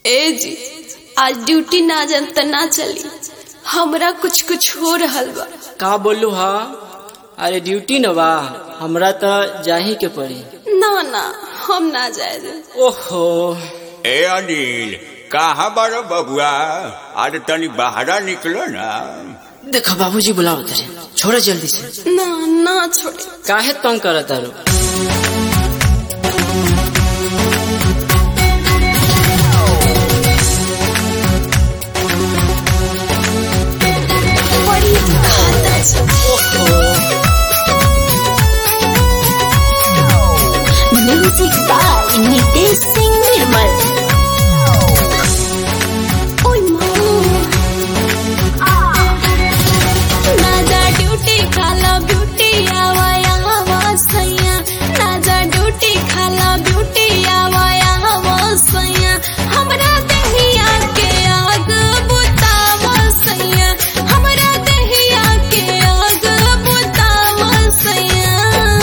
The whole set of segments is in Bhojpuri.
ए जी आज ड्यूटी ना जन त ना चली हमरा कुछ कुछ हो रहल बा का बोलू हा अरे ड्यूटी न बा हमरा त जाही के पड़ी ना ना हम ना जाए दे ओहो ए अनिल कहाँ बारो बबुआ आज तनी बाहरा निकलो ना देखा बाबूजी बुलाओ तेरे छोड़ो जल्दी से ना ना छोड़े काहे तंग करत तारो बड़ी खाता छै म्यूजिक बाय नितेश सिंह निर्मल ओय ना जा ड्यूटी खाला ब्यूटी आवा यहाँ सैया ना जा ड्यूटी खाला ब्यूटी आवा यहाँ सैया हमरा दहिया के आग बुतावा सैया हमरा दहिया के आग बुतावा सैया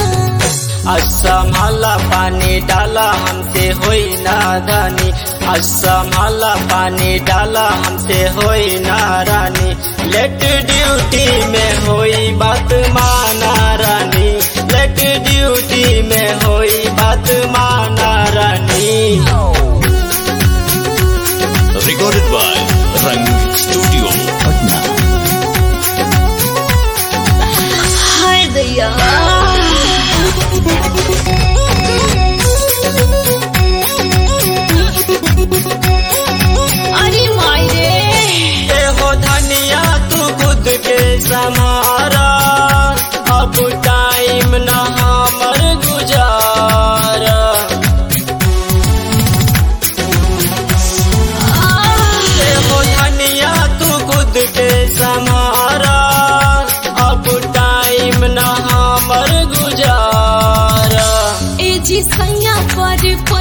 असमाला पानी डाला हमसे होई नादानी असमाला पानी डाला हमसे होई नारानी लेट ड्यूटी में होई बात माना रानी लेट ड्यूटी में होई बात माना रानी recorded by Rang Studio, Patna. हाय दैया अरे माई रे ये हो धनिया तू खुद के समारा अब टाइम न हमर गुजारा ये हो धनिया तू खुद के समारा अब टाइम न हमर गुजारा ए जी सैया पर